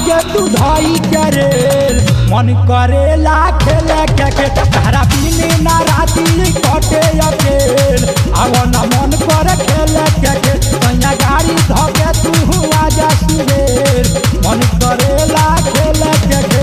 लागे तू धई के रेल मन करेला खेले के के तारा बिने ना राती कटे अकेल अब न मन कर खेले के के कन्या गाड़ी धके तू आजा सुरेल मन करेला खेले के के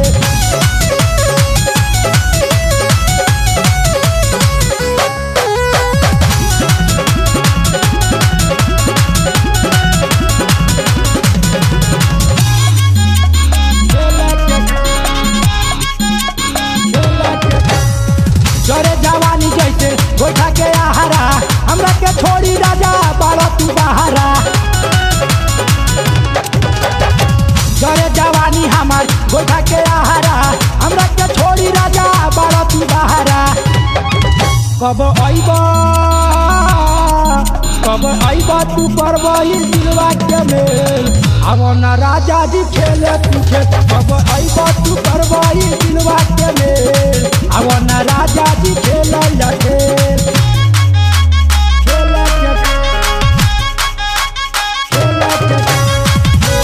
जरे जवानी जैसे गोइठा के आहारा हमरा के छोड़ी राजा बाड़ा तू बहारा जरे जवानी हमार गोइठा के आहारा हमरा के छोड़ी राजा बाड़ा तू बहारा कब अइब कब अइब तू करबही दिलवा के मेल अब न राजा जी खेले तू खेल कब अइब तू करबही दिलवा के मेल अब न राजा जी खेल खेल खेल के खेल के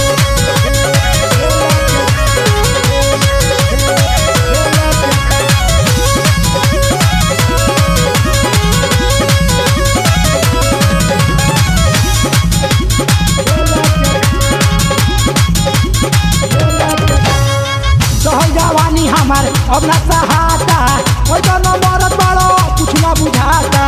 सहल जवानी हमार अब न सहाता ओइ तो न मरत बड़ो कुछ न बुझाता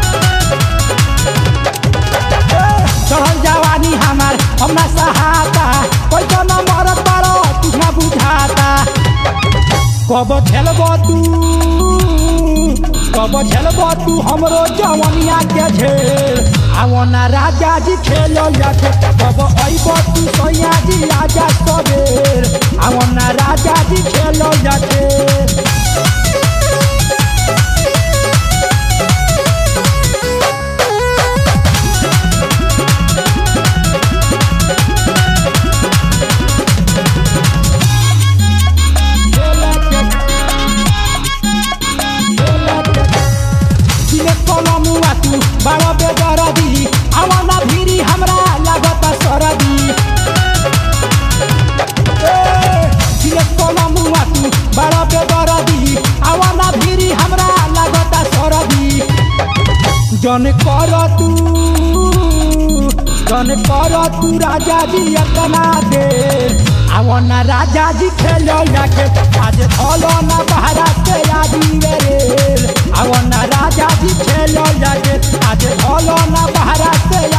ए, सहल जवानी हमार अब न सहाता ओइ तो न मरत बड़ो कुछ न बुझाता कब खेलब तू कब खेलब तू हमरो जवनिया के झेल आवना राजा जी खेल जाके कब अइब तू सैया जी आजा सबेर आवना राजा जी खेल जाके दिने कलमुआ तू बड़ा बेदरदी आवना भिरी हमरा लागत सरदी ए, दिने कलमुआ तू बड़ा बेदरदी आवना भिरी हमरा लागत सरदी जन कर तू जन कर तू राजा जी अतना दे आवना राजा जी खेल जाके आज धलो ना बहरा के आदि रे आवना राजा जी खेल जाके आज धलो ना बहरा के